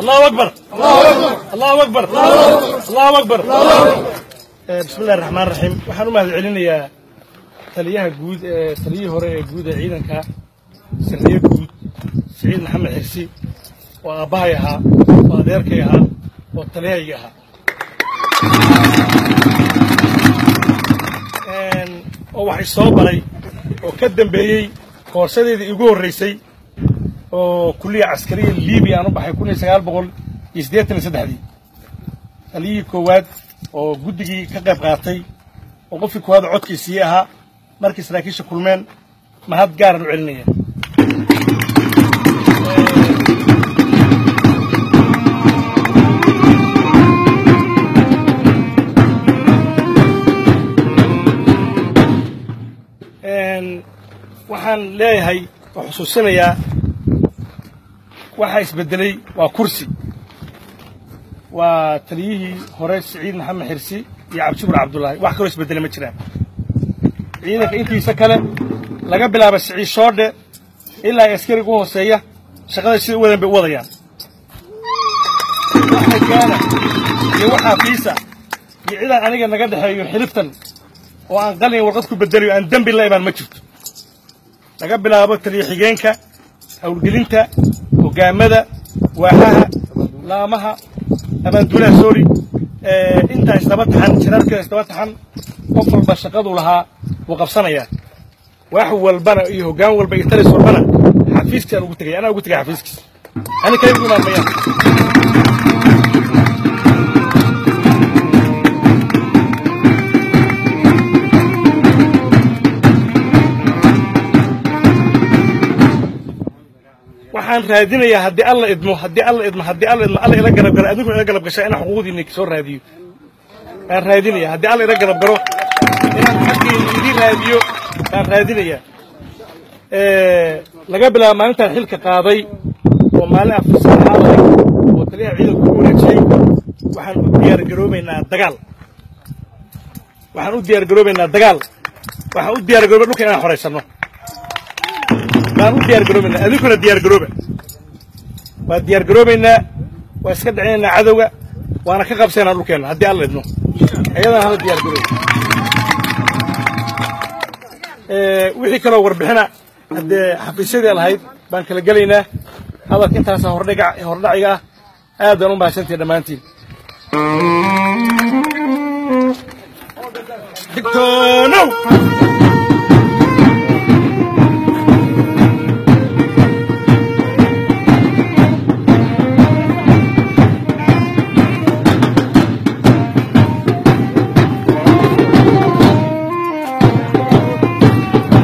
allahu akbar allahu akbar allahu akbar bismi illahi raxmaan raxiim waxaan u mahad celinayaa taliyaha guud ee taliyihii hore ee guud ee ciidanka sarriye guud siciid maxamed xirsi oo aabbahay ahaa oo adeerkay ahaa oo taliyahayga ahaa oo wax isoo baray oo ka dambeeyey koorsadeedii igu horraysay oo kulliya caskariya libiya aan u baxay kun iyo sagaal boqol iyo siddeetan iyo saddexdii taliyihii koowaad oo guddigii ka qayb qaatay oo qofkii koowaad codkiisii ahaa markii saraakiisha kulmeen mahad gaaran u celinaya waxaan leeyahay oo xusuusinayaa waxaa isbeddelay waa kursi waa taliyihii hore siciid maxamed xirsi iyo cabdishukur cabdullaahi wax kaloo isbeddelay ma jiraan ciidanka intiisa kale laga bilaaba siciid shoodhe ilaa ay askariga u hooseeya shaqada sida u wadan bay u wadayaan waxa gaana iyo waxaa fiisa iyo cidaan aniga naga dhexeeyo xiliftan oo aan qalin warqad ku beddelayo aan dembi la imaan ma jirto laga bilaabo taliya xigeenka howlgelinta hogaamada waaxaha laamaha abaanduulaha soori intaa isdaba taxan shiraarkeeda isdaba taxan qof walba shaqaduu lahaa wuu qabsanayaa wax walbana iyo hoggaan walba iyo talis walbana xafiiskii aan ugu tegay anaa ugu tegay xafiiskiis ani kale ugu imaan mayaan waxaan raadinayaa haddii alla idmo haddii alla idmo haddii alla idmo alla ila garab galo adinkuna ila garab gashaa inaan xuquuqdiinna soo raadiyo baan raadinaya haddii alla ila garab galo inaan xaqiina idin raadiyo baan raadinayaa laga bilaabo maalintaan xilka qaaday oo maalin afursanaaday oo taliyaha ciidanku ku wareejiyey waxaan u diyaar garoobaynaa dagaal waxaan u diyaar garoobaynaa dagaal waxaan u diyaar garooba dhulka inaan xoraysano baan u diyaar garoobaynaa adinkuna diyaar garooba waa diyaar garoobaynaa waa iska dhicinaynaa cadowga waana ka qabsaynaa dhulkeenna haddii alla idmo ayadana hala diyaar garooba wixii kaloo warbixina haddee xafiisyadii lahayd baan kala gelaynaa hadalka intaasa hordhiga hordhaciga ah aad baan u mahadsantihin dhammaantiin digtoonow